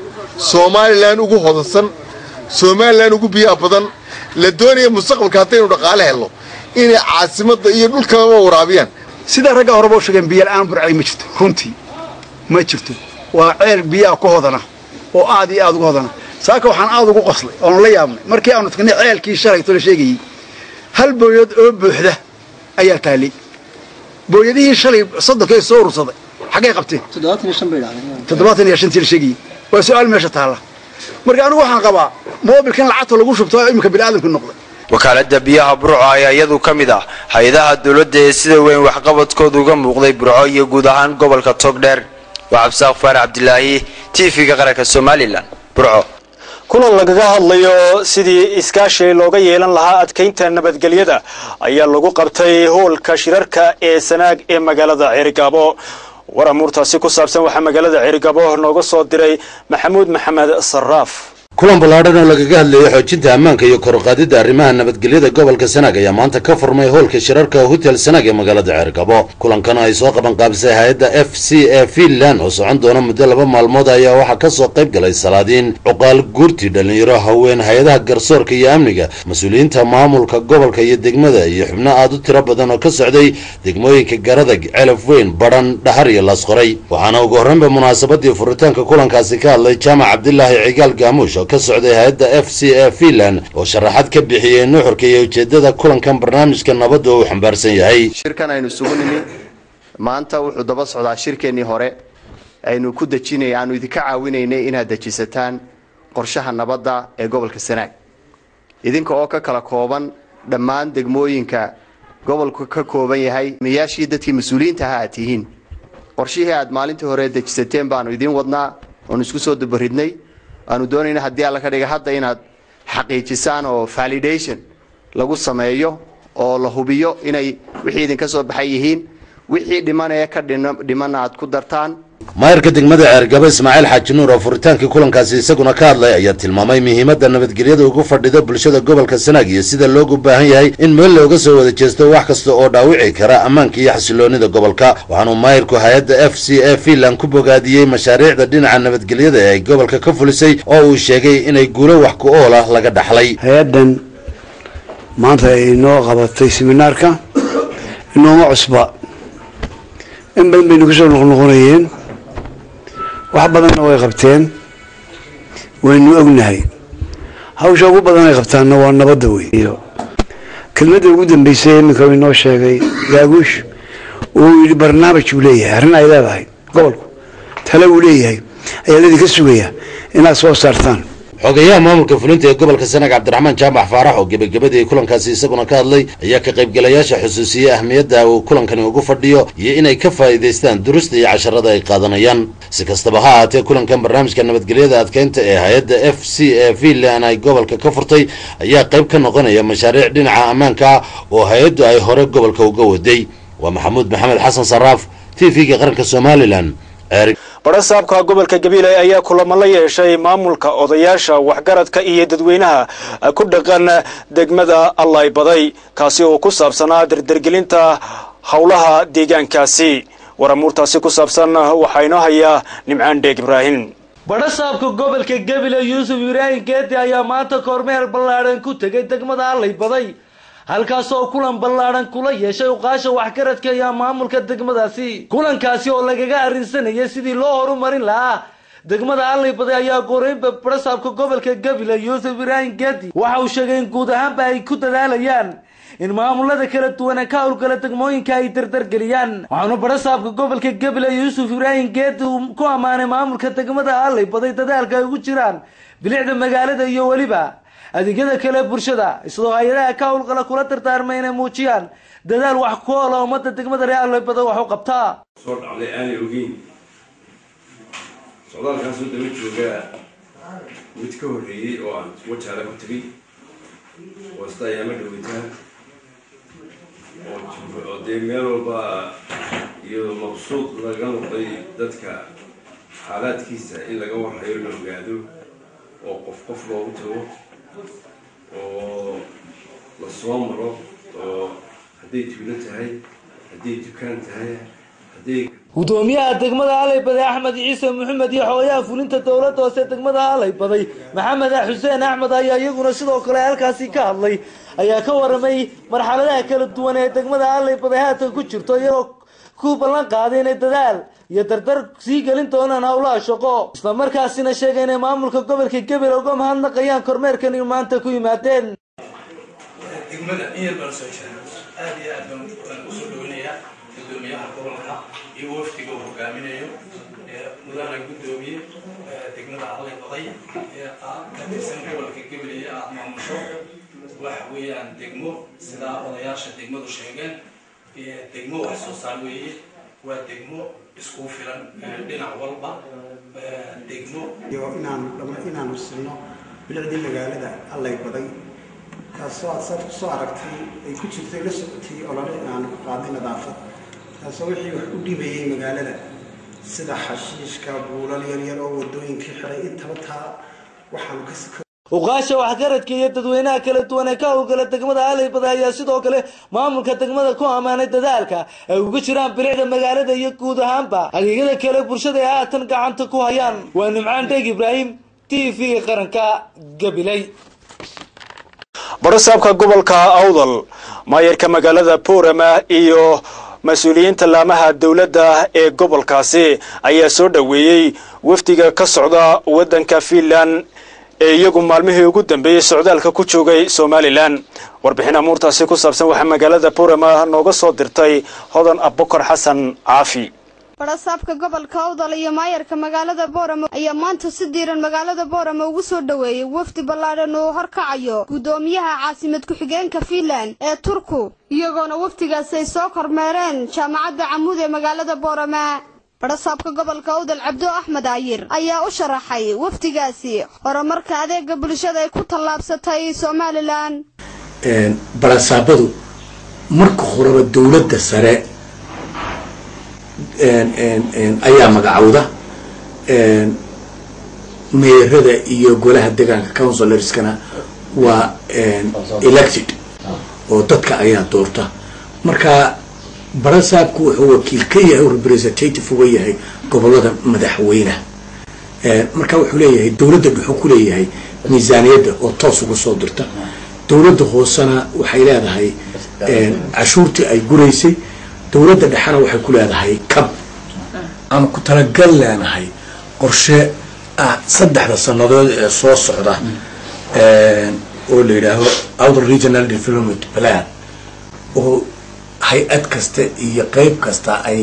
somalilan ugu hodansan somalilan ugu biyaha badan la doonaya mustaqbalka haddaynu dhaqaale helno inay caasimadda iyo dhulkaba waraabiyaan sidaa ragga horeba u sheegeen biyo la-aan burcay ma jirto runtii ma jirto waa ceel biyaha ku hodana oo aad iyo aad ugu hodana saaka waxaan aad ugu qoslay oonu la yaabnay markii aanu tagnay ceelkii shalayto la sheegayey hal booyad oo buuxda ayaa taallay booyadihii shalay soddonkae soo urursaday xaggay qabteen toddobaatan iyo shantii la sheegayey waa su-aal meesha taalla marka anigu waxaan qabaa moobilkan lacagta lagu shubto iminka biniaadamku noqday wakaalada biyaha burco ayaa iyadu ka mid ah hay-adaha dowladda ee sida weyn waxqabadkooda uga muuqday burco iyo guud ahaan gobolka togdheer waa cabdisaaq faarax cabdilaahi t v-ga qaranka somalilan burco kulan lagaga hadlayo sidii iskaashi looga yeelan lahaa adkaynta nabadgelyada ayaa lagu qabtay hoolka shirarka ee sanaag ee magaalada ceerigaabo war amuurtaasi ku saabsan waxaa magaalada ceerigaabo nooga soo diray maxamuud maxamed saraaf kulan ballaadhan oo lagaga hadlayay xoojinta ammaanka iyo koruqaadidda arrimaha nabadgelyada gobolka sanaag ayaa maanta ka furmay hoolka shirarka hotel sanaag ee magaalada ceergabo kulankan ay soo qaban qaabisay hay-adda f c e finland oo socon doona muddo laba maalmood ayaa waxaa ka soo qayb galay salaadiin cuqaal guurti dhallinyaro haween hay-adaha garsoorka iyo amniga mas-uuliyiinta maamulka gobolka iyo degmada iyo xubno aad u tiro badan oo ka socday degmooyinka garadag celaf weyn badhan dhahar iyo laasqoray waxaana ugu horreynba munaasabadii furitaanka kulankaasi ka hadlay jaamac cabdilaahi cigaal gaamuush oo ka socday hay-adda f c e finland oo sharaxaad ka bixiyey nuxurka iyo ujeedada kulankan barnaamijka nabadda uu xambaarsan yahay shirkan aynu isugu nimi maanta wuxuu daba socdaa shirkeennii hore aynu ku dejinay aanu idinka caawinaynay inaad dejisataan qorshaha nabadda ee gobolka sanaag idinka oo ka kala kooban dhammaan degmooyinka gobolku ka kooban yahay miyaashii dadkii mas-uuliyiinta aha aad tihiin qorshihii aad maalintii hore dejisateen baanu idiin wadnaa oonu isku soo dubaridnay aanu doonayna haddii alla ka dhiga hadda inaad xaqiijisaan oo validation lagu sameeyo oo la hubiyo inay wixii idinka soo baxay yihiin wixii dhimanaya ka dhimanna aad ku dartaan maayarka degmada ceergabo ismaaciil xaaji nuur oo furitaankii kulankaasi isaguna ka hadlay ayaa tilmaamay muhiimadda nabadgelyada ugu fadhida bulshada gobolka sanaag iyo sida loogu baahan yahay in meel looga soo wada jeesto wax kasta oo dhaawici kara ammaanka iyo xasiloonida gobolka waxaanuu maayarku hay-adda f c e finland ku bogaadiyey mashaariicda dhinaca nabadgelyada ee ay gobolka ka fulisay oo uu sheegay inay guulo wax ku ool ah laga dhaxlay hay-addan maanta ay inoo qabatay seminaarka inooma cusba in badan baynu kusoo noqnoqonayeen wax badanna way qabteen waynu ognahay hawsha ugu badan ay qabtaanna waa nabadda wey iyo kelmadda ugu dambeysay iminka uu inoo sheegay gaaguush uu yidhi barnaamij uu leeyahay arrin ay leedahay gobolku tale uu leeyahay ayaa laydinka sugaya inaad soo saartaan xogeyaha maamulka fulinta ee gobolka sanaag cabdiraxmaan jaamac faarax oo gebagabadii kulankaasi isaguna ka hadlay ayaa ka qaybgalayaasha xusuusiyey ahmiyadda uu kulankani ugu fadhiyo iyo inay ka faa'iidaystaan durusta iyo casharada ay qaadanayaan si kastaba ha ahaatee kulankan barnaamijka nabadgelyada adkeynta ee hay-adda f c e finland ay gobolka ka furtay ayaa qayb ka noqonaya mashaariic dhinaca ammaanka ah oo hay-addu ay hore gobolka uga waday waa maxamuud maxamed xasan saraaf t v-ga qaranka somalilan badhasaabka gobolka gabiley ayaa kulamo la yeeshay maamulka odayaasha waxgaradka iyo dadweynaha ku dhaqan degmada allay-baday kaasi oo ku saabsanaa dardergelinta howlaha deegaankaasi waramuurtaasi ku saabsan waxaa inoo hayaa nimcaan dheeg ibraahim badhasaabka gobolka gabiley yuusuf ibraahim geedi ayaa maanta kormeer ballaadhan ku tegay degmada allay-baday halkaasoo kulan ballaadhan kula yeeshay uqaasha waxgaradka iyo maamulka degmadaasi kulankaasi oo lagaga arrinsanayay sidii loo horumarin lahaa degmada allay-baday ayaa goreynba badhasaabka gobolka gabiley yuusuf ibraahim geedi waxa uu sheegay in guud ahaanba ay ku dadaalayaan in maamulada kala duwan ka howlgala degmooyinka ay dardargeliyaan waxaanu badhasaabka gobolka gabiley yuusuf ibraahim geedi uu ku ammaanay maamulka degmada allay-baday dadaalka ay ugu jiraan bilicda magaalada iyo weliba adeegyada kale bulshada isagoo hay-adaha ka howlgala kula dardaarmay inay muujiyaan dadaal wax ku oola ummadda degmada reer allay-baday wax u qabtaa soo dhacday aanay ogeyn socdaalkaasoo daba jooga mid ka horreeyey oo aan wajaale ku tegay oo isda ayaama dhaweytaan oo dee meel walba iyo maqsuud laga noqday dadka xaalaadkiisa in laga warhayo la ogaado oo qof qof loogu tago oo la soo maro oo hadday tuulo tahay hadday dukaan tahay hadday gudoomiyaha degmada allay-baday axmed ciise maxamed iyo xogayaha fulinta dowladda hoose degmada allay-baday maxamed xuseen axmed ayaa iyaguna sidoo kale halkaasi ka hadlay ayaa ka waramay marxaladaha kala duwan ee degmada allay-baday haatan ku jirto iyagoo ku ballan qaaday inay dadaal iyo dardar sii gelin doonaan howlaha shaqo islamarkaasina sheegay inay maamulka gobolka gebel uga mahadnaqayaan kormeerkan in maanta ku yimaadeen degmada in yar baan soo jira aad iyo aad baan usoo dhaweynayaa gudoomiyaha gobolka iyo wafdiga uu hogaaminayo mudana gudoomiye degmada allay-baday ee aad ka tirsan gobolka gebel iyo aad maamusho waxa weeyaan degmo sidaa odayaasha degmadu sheegeen degmo wax soo saar weeye waa degmo isku filan dhinac walba degmo iyo inaanu inaanu silno bilicdii magaalada allay-baday taasoo aad saad kusoo aragtay ay ku jirtay la socotay olole aanu ku qaadnay nadaafad taasoo wixii wax u dhibayay magaalada sida xashiishka buulal yaryar oo wadooyinkii xiray intaba taa waxaanu ka uqaasha waxgaradka iyo dadweynaha kala duwan ee ka howlgala degmada allay-baday ayaa sidoo kale maamulka degmada ku ammaanay dadaalka ay ugu jiraan bilicda magaalada iyo guud ahaanba adeegyada kale bulshada ay haatan gacanta ku hayaan waa nimcaan dheeg ibraahim t v qaranka gabiley badhasaabka gobolka awdal maayarka magaalada boorama iyo mas-uuliyiinta laamaha dowladda ee gobolkaasi ayaa soo dhoweeyey wafdiga ka socda waddanka fiinland ee iyagu maalmihii ugu dambeeyey socdaalka ku joogay somalilan warbixin amuurtaasi ku saabsan waxaa magaalada boorama nooga soo dirtay hodan abukar xasan caafi badhasaabka gobolka awdal iyo maayarka magaalada booramo ayaa maanta si diiran magaalada booramo ugu soo dhoweeyey wafdi ballaadhan uu horkacayo guddoomiyaha caasimad ku-xigeenka fiinland ee turku iyagoona wafdigaasi ay soo kormeereen jaamacadda camuud ee magaalada boorama badhasaabka gobolka awdal cabdo axmed ayir ayaa u sharaxay wafdigaasi horumarka adeega bulshada ay ku tallaabsatay somalilan badhasaabadu marka horeba dowladda sare ayaa magacowda meerada iyo golaha deegaanka counsilarskana waa elected oo dadka ayaa doorta marka barasaabku wuxuu wakiil ka yahay oo representative uga yahay gobolada madaxweyneha marka wuxuu leeyahay dowladda dhuxuu ku leeyahay miisaaniyadda oo toos uga soo dirta dowladda hoosena waxay leedahay cashuurtii ay guraysay dowladda dhexena waxay ku leedahay cab aan ku talagal leenahay qorshe ah saddexda sannadood ee soo socda oo la yidhaaho outer regional development plan oo hay-ad kasta iyo qeyb kasta ay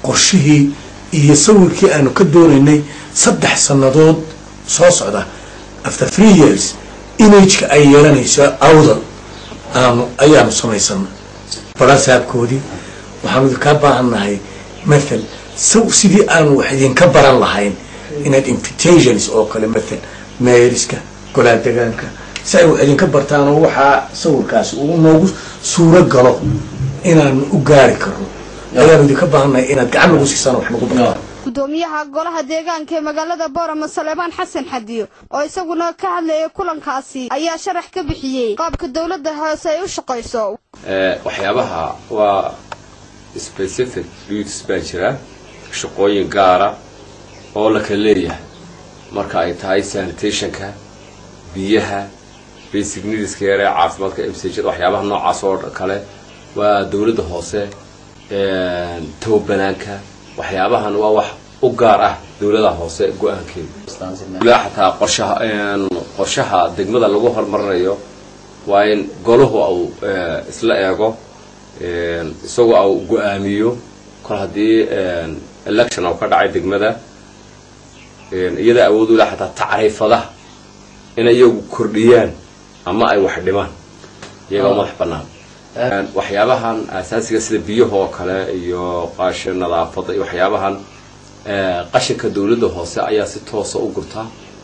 qorshihii iyo sawirkii aanu ka doonaynay saddex sannadood soo socda after three years imageka ay yeelanayso awdal aanu ayaanu samaysanay barasaabkoodii waxaanu idinkaa baahannahay mathal saw sidii aanu wax idinka baran lahayn inaad invitations oo kale mathal meeriska golaha degaanka si ay wax idinka bartaan oo waxaa sawirkaasi uu noogu suuro galo inaanu u gaari karno ayaanu idinka baahannahay inaad gacan nagu siisaan wax nagu bartaan gudoomiyaha golaha deegaanka ee magaalada boorama saleebaan xasan xadiyo oo isaguna ka hadlayay kulankaasi ayaa sharax ka bixiyey qaabka dowladda hoose ay u shaqayso waxyaabaha waa specific duties baa jira shaqooyin gaara oo la kala leeyahay marka ay tahay sanitationka biyaha basic needska yare caafimaadka msjada waxyaabaha noocaas oo kale waa dowladda hoose towbanaanka waxyaabahan waa wax u gaar ah dowlada hoose go-aankeeda xataa qorshaha qorshaha degmada lagu horumarinayo waa in golahu au isla eego isagoo au go-aamiyo kol haddii election au ka dhacay degmada iyada awood ula xataa tacriifadaha inay iyagu kordhiyaan ama ay wax dhimaan iyagoo madax bannaan waxyaabahan asaasiga sida biyaha oo kale iyo qaasha nadaafada iyo waxyaabahan qashinka dowladda hoose ayaa si toosa u gurta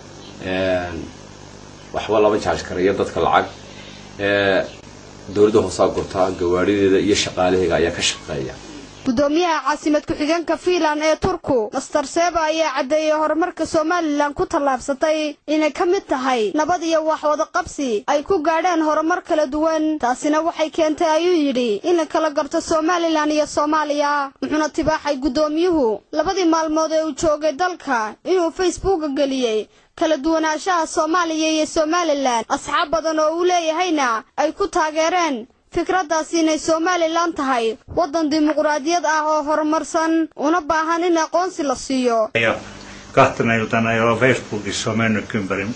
waxba lama jaaj karayo dadka lacag dowladda hoosea gurta gawaadhideeda iyo shaqaalaheega ayaa ka shaqeeya gudoomiyaha caasimad ku-xigeenka fiinland ee turku master seba ayaa caddeeyey horumarka somalilan ku tallaabsatay inay ka mid tahay nabad iyo waxwada qabsi ay ku gaadheen horumar kala duwan taasina waxay keentay ayuu yidhi in la kala garto somalilan iyo soomaaliya wuxuuna tibaaxay guddoomiyuhu labadii maalmood ee uu joogay dalka inuu facebooka geliyey kala duwanaanshaha soomaaliya iyo somalilan asxaab badan oo uu leeyahayna ay ku taageereen fikraddaasi inay somalilan tahay waddan dimuqraadiyad ah oo horumarsan una baahan in aqoonsi la siiyo kahtena iltana joo Facebookissa on mennyt ympäri.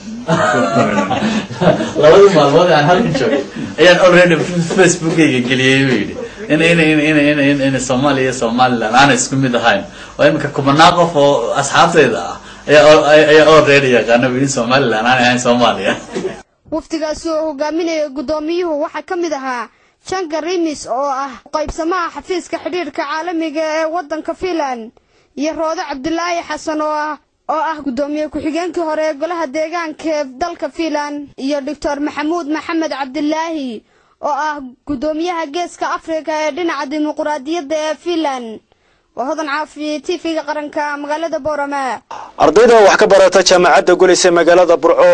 labadii maalmood aan halkan joogay ayaan already facebookayga geliyey buu yidhi in in in in in in in soomaaliya iyo somaliland aanay isku mid ahayn oo iminka kumanaa qof oo asxaabtayda ah ayaa ayaa already yaqaana buu yidhi somaliland aanay ahayn soomaaliya wafdigaasi oo hogaaminaya guddoomiyuhu waxaa ka mid ahaa janga rimis oo ah qaybsamaha xafiiska xidhiidhka caalamiga ee waddanka fiinland iyo roode cabdulaahi xasan oo ah oo ah guddoomiye ku-xigeenkii hore ee golaha deegaanka ee dalka fiinland iyo doctor maxamuud maxamed cabdilaahi oo ah guddoomiyaha geeska afrika ee dhinaca dimuqraadiyadda ee fiinland waa hodan caafi t v-ga qaranka magaalada boorame ardayda wax ka barata jaamacadda gulis ee magaalada burco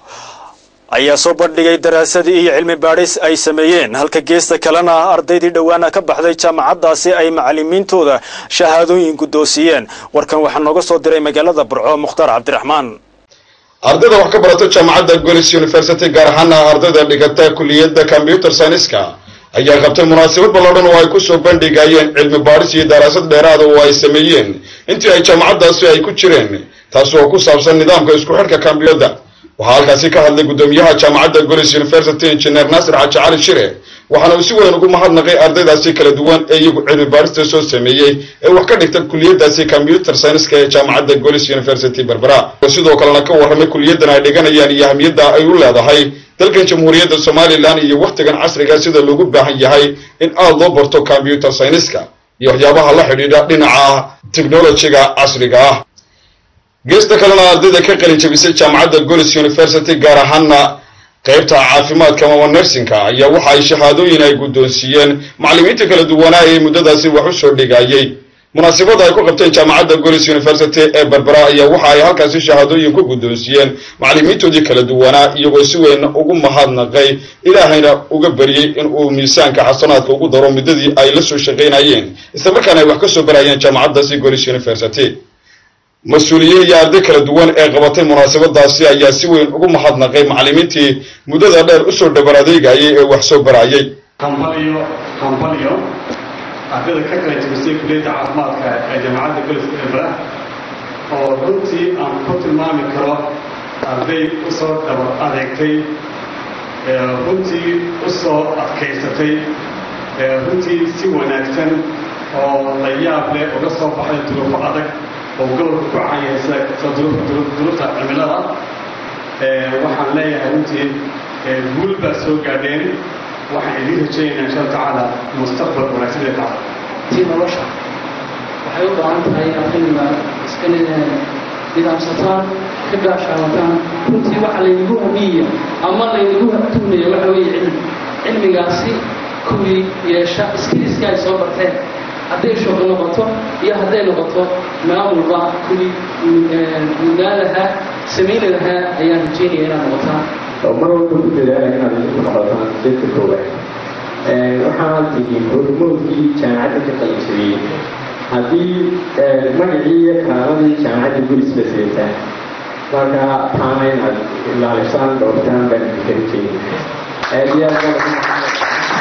ayaa soo bandhigay daraasadii iyo cilmi baadhis ay sameeyeen halka geesta kalena ardaydii dhowaana ka baxday jaamacaddaasi ay macalimiintooda shahaadooyin guddoonsiiyeen warkan waxaa nooga soo diray magaalada burco mukhtaar cabdiraxmaan ardayda wax ka barata jaamacadda golis university gaar ahaana ardayda dhigata kuliyadda combyuter scienska ayaa qabtay munaasabad ballaadhan oo ay ku soo bandhigayeen cilmi baadhis iyo daraasad dheeraada oo ay sameeyeen intii ay jaamacaddaasi ay ku jireen taasi oo ku saabsan nidaamka isku xidhka kombiyuutar waxaa halkaasi ka hadlay guddoomiyaha jaamacadda golis university injineer naasir xaaji cali shire waxaana uu si weyn ugu mahadnaqay ardaydaasi kala duwan ee iyagu cilmi baarista soo sameeyey ee wax ka dhigta kuliyadaasi combyuter scienska ee jaamacadda golis university berbera oo sidoo kalena ka warramay kuliyaddan ay dhiganayaan iyo ahmiyadda ay u leedahay dalkan jamhuuriyadda somalilan iyo wakhtigan casriga sida loogu baahan yahay in aada loo barto combyuter scienska iyo waxyaabaha la xidhiidha dhinaca technologiga casriga ah geesta kalena ardayda ka qalin jabisay jaamacadda golis university gaar ahaana qaybta caafimaadka mama nersinka ayaa waxa ay shahaadooyin ay guddoonsiiyeen macallimiinta kala duwanaa ee muddadaasi wax u soo dhigayey munaasabada ay ku qabteen jaamacadda golis university ee berbera ayaa waxa ay halkaasi shahaadooyin ku guddoonsiiyeen macallimiintoodii kala duwanaa iyagoo si weyn ugu mahadnaqay ilaahayna uga bariyey in uu miisaanka xasanaadka ugu daro muddadii ay la soo shaqaynayeen islamarkaana ay wax ka soo barayeen jaamacaddaasi golis university mas-uuliyiin iyo arday kala duwan ee qabatay munaasabadaasi ayaa si weyn ugu mahadnaqay macallimiintii muddada dheer usoo dhabar adeegayay ee wax soo barayay hambaliyo hambaliyo ardayda ka kala jebisay kuliyadda caafimaadka ee jaamacadda goliska ebra oo runtii aan ku tilmaami karo arday usoo dhabar adeegtay runtii usoo adkaysatay runtii si wanaagsan oo la yaab leh uga soo baxay duruufo adag oo gobolka ku cayaysa duruufta cimilada waxaan leeyahay runtii guul baa soo gaadheen waxaan idiin rajaynaynaa insha allah tacaala mustaqbal wanaagsan ee tacaala tii nolosha waxay u baahan tahay inaad xilliga iska nidaamsataan ka gaashaawataan runtii waxa laynagu hamiya ama laynagu tuunaya waxa weeye cilmi cilmigaasi kuwii yeesha iskiliska ay soo barteen hadday shaqo noqoto iyo hadday noqoto maamulba kuwii mudnaan lahaa samayni lahaa ayaan rajeynaya inaad noqotaan mar walba ku dadaala inaad idinku noqotaan dadka koowaad waxaad tihiin hormoodkii jaamacadda ka qaybsadiyey haddii magacii iyo kaaladii jaamacadda guris la seetaan marka taana inaad ilaalisaan dhowrtaan baan idinka rajeynaya aad iyo aad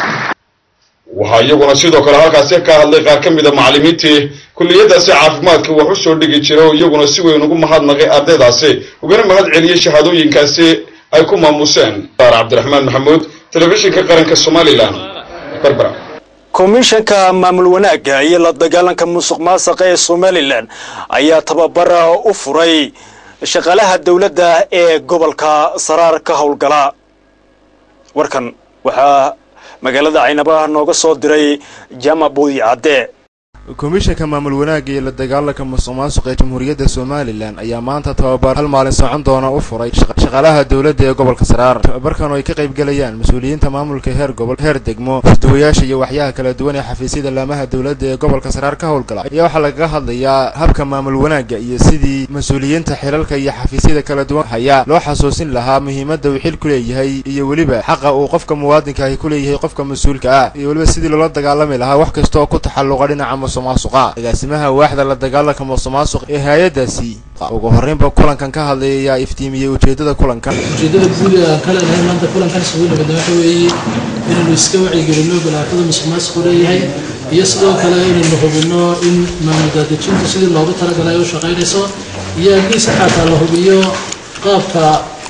waxaa iyaguna sidoo kale halkaasi ka hadlay qaar ka mida macallimiintii kulliyadaasi caafimaadka wax u soo dhigi jira oo iyaguna si weyn ugu mahadnaqay ardaydaasi ugana mahad celiyey shahaadooyinkaasi ay ku maamuseen saar cabdiraxmaan maxamuud telefishinka qaranka somalilan barbara komishanka maamul wanaagga iyo la dagaalanka musuq maasuqa ee somalilan ayaa tababar u furay shaqaalaha dowladda ee gobolka saraar ka howlgala warkan waxaa magaalada caynaba nooga soo diray jama buudi cadde komishanka maamul wanaagga iyo la dagaalanka musuq maasuqa ee jamhuuriyadda somalilan ayaa maanta tababar hal maalin socon doona u furay shaqaalaha dowladda ee gobolka saraar tababarkan oo ay ka qaybgalayaan mas-uuliyiinta maamulka heer gobol heer degmo isduwayaasha iyo waxyaha kala duwan ee xafiisyada laamaha dowladda ee gobolka saraar ka howlgala ayaa waxaa lagaga hadlayaa habka maamul wanaagga iyo sidii mas-uuliyiinta xilalka iyo xafiisyada kala duwan hayaa loo xasuusin lahaa muhiimadda uu xil ku leeyahay iyo weliba xaqa uu qofka muwaadinka ahi ku leeyahay qofka mas-uulka ah iyo weliba sidii loola dagaalami lahaa wax kasta oo ku taxalluqa dhinaca musuq maasuqa agaasimaha waaxda la dagaalanka musuq maasuq ee hay-adaasi ugu horreynba kulankan ka hadlaya ayaa iftiimiyey ujeedada kulankan ujeedada guud ee aan ka leenahay maanta kulankan isugu nimidna waxa weeye inaynu iska wacyigelinno balaaxada musuq maasuqu leeyahay iyo sidoo kale inaynu hubinno in maamul daadejintu sidii loogu talagalay ay u shaqaynayso iyo haddii si xataa la hubiyo qaabka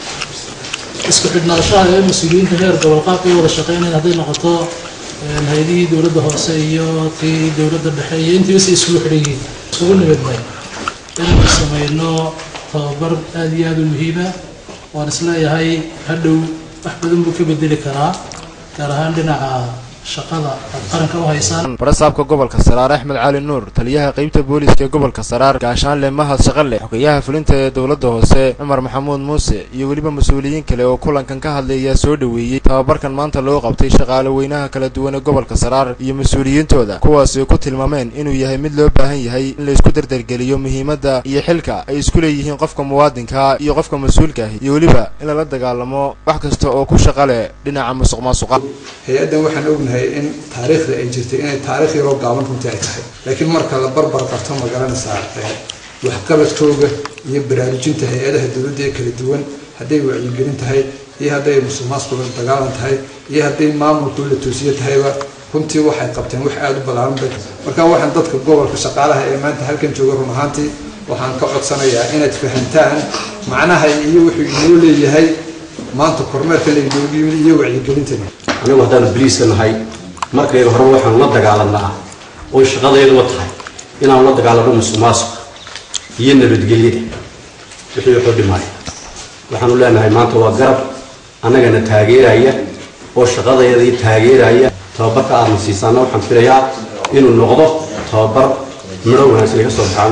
isku xidhnaanshaha ee mas-uuliyiinta heer gobol qaabka ay wada shaqaynayan hadday noqoto hay-adihii dowladda hoose iyo tii dowladda dhexe iyo intiiba si isugu xidhan yihiin isugu nimidnay inaynu samayno tababar aada iyo aada u muhiima waan isleeyahay hadhow wax badan buu ka bedeli karaa gaar ahaan dhinaca shaqada aad qaranka u haysaan barasaabka gobolka saraar axmed cali nuur taliyaha qeybta booliska ee gobolka saraar gaashaanle mahad shaqale xogeyaha fulinta ee dowladda hoose cumar maxamuud muuse iyo weliba mas-uuliyiin kale oo kulankan ka hadlay ayaa soo dhoweeyey tababarkan maanta loo qabtay shaqaale weynaha kala duwan ee gobolka saraar iyo mas-uuliyiintooda kuwaasi ku tilmaameen inuu yahay mid loo baahan yahay in la isku dardargeliyo muhiimadda iyo xilka ay isku leeyihiin qofka muwaadinka iyo qofka mas-uulka ahi iyo weliba in lala dagaalamo wax kasta oo ku shaqa leh dhinaca musuq maasuqa hay-addan waxaan ognahay in taariikhda ay jirtay inay taarikh yaroo gaaban runtii ay tahay laakiin marka la barbar qabto ma garanaysaa waxqabadkooga iyo baraarujinta hay-adaha dowladda ee kala duwan hadday wacyigelin tahay iyo hadday musuq maasuqa dagaalan tahay iyo hadday maamulku la toosiyo tahayba runtii waxay qabteen wax aada u ballaaran bay marka waxaan dadka gobolka shaqaalaha ee maanta halkan jooga run ahaantii waxaan ka codsanayaa inaad fahantaan macnaha iyo wuxuu inoo leeyahay maanta kormeerkan laynoogu yimid iyo wacyigelintan anigu haddaanu boliiska nahay markaynu hore waxaanu la dagaalanaa oo shaqadayduba tahay inaanu la dagaalano musuq maasuqa iyo nabadgelyada wixii wuxuu dhimaya waxaanu leenahay maanta waa garab annagana taageeraya oo shaqadayadii taageeraya tababarka aadna siisaana waxaan filayaa inuu noqdo tababar midho wanaagsan ka soo baxaan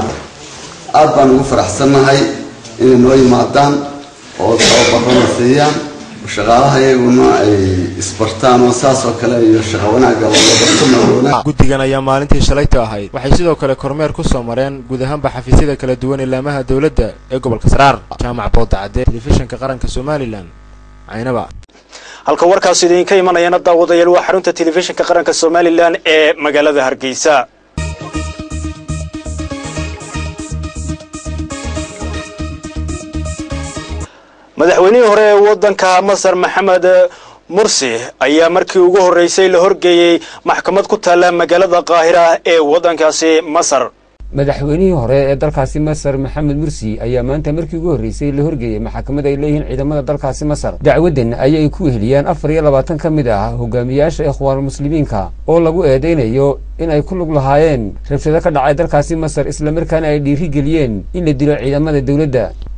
aad baan ugu faraxsannahay inay noo yimaadaan oo tababarana siiyaan shaqaalaha iyaguna ay isbartaan oo saas oo kale iyo shaqo wanaagga guddigan ayaa maalintii shalayta ahayd waxay sidoo kale kormeer ku soo mareen guud ahaanba xafiisyada kala duwan ee laamaha dowladda ee gobolka saraar jaamac boodacadde telefishinka qaranka somalilan caynaba halka warkaas idinka imanayana daawadayaal waa xarunta telefishinka qaranka somalilan ee magaalada hargeysa madaxweynihii hore ee waddanka masar maxamed mursi ayaa markii ugu horreysay la horgeeyey maxkamad ku taalla magaalada qaahira ee waddankaasi masar madaxweynihii hore ee dalkaasi masar maxamed mursi ayaa maanta markii ugu horreysay la horgeeyey maxkamad ay leeyihiin ciidamada dalkaasi masar dacwaddan ayay ku weheliyaan afar iyo labaatan ka mid ah hogaamiyaasha ikhwaanulmuslimiinka oo lagu eedaynayo in ay ku lug lahaayeen rabshado ka dhacay dalkaasi masar islamarkaana ay dhiiri geliyeen in la dilo ciidamada dowladda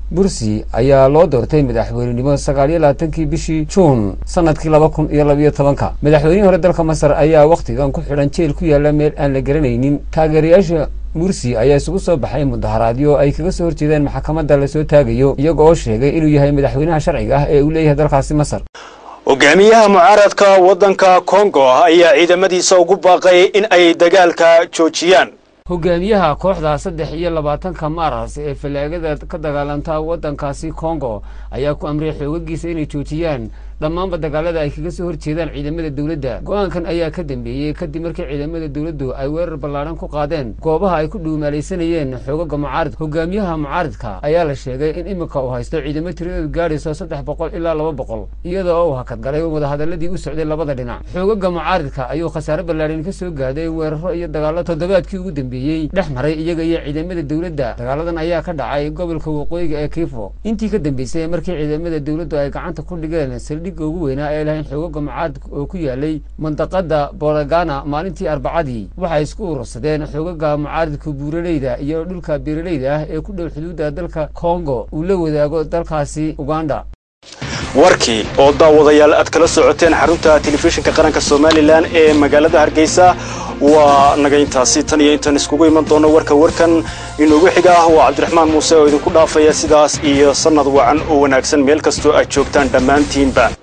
bursi ayaa loo doortay madaxweynenimo sagaal iyo labaatankii bishii juun sanadkii laba kun iyo labayo tobanka madaxweynihii hore dalka masar ayaa wakhtigan ku xidhan jeel ku yaala meel aan la garanaynin taageerayaasha mursi ayaa isugu soo baxay mudaharaadyo ay kaga soo horjeedeen maxkamadda lasoo taagayo iyaga oo sheegay inuu yahay madaxweynaha sharciga ah ee uu leeyahay dalkaasi masar hogaamiyaha mucaaradka waddanka kongo ayaa ciidamadiisa ugu baaqay in ay dagaalka joojiyaan hogaamiyaha kooxda saddex iyo labaatanka maaras ee fallaagada ka dagaalanta waddankaasi kongo ayaa ku amray xoogagiisa inay joojiyaan dhammaanba dagaalada ay kaga soo horjeedaan ciidamada dowladda go-aankan ayaa ka dambeeyey kadib markii ciidamada dowladdu ay weerar ballaadhan ku qaadeen goobaha ay ku dhuumaalaysanayeen xoogaga mucaarid hogaamiyaha mucaaridka ayaa la sheegay in iminka uu haysto ciidamo tiradeedu gaadhayso saddex boqol ilaa laba boqol iyada oo uu hakadgalay wadahadaladii u socday labada dhinac xoogaga mucaaridka ayuu khasaare ballaadhan ka soo gaaday weeraro iyo dagaallo toddobaadkii ugu dambeeyey dhex maray iyaga iyo ciidamada dowladda dagaaladan ayaa ka dhacay gobolka waqooyiga ee kiifo intii ka dambeysay markii ciidamada dowladdu ay gacanta ku dhigeen saldhigga ugu weynaa ee lahayn xoogaga mucaaridka oo ku yaalay mandaqada boragana maalintii arbacadii waxay isku urursadeen xoogaga mucaaridka buuraleyda iyo dhulka beeraleyda ah ee ku dhow xuduudda dalka kongo uu la wadaago dalkaasi uganda warkii oo daawadayaal aad kala socoteen xarunta telefishinka qaranka somalilan ee magaalada hargeysa waa naga intaasi tan iyo intaan iskugu iman doono warka warkan inoogu xiga ah waa cabdiraxmaan muuse oo idinku dhaafaya sidaas iyo sannad wacan oo wanaagsan meel kastoo aad joogtaan dhammaantiinba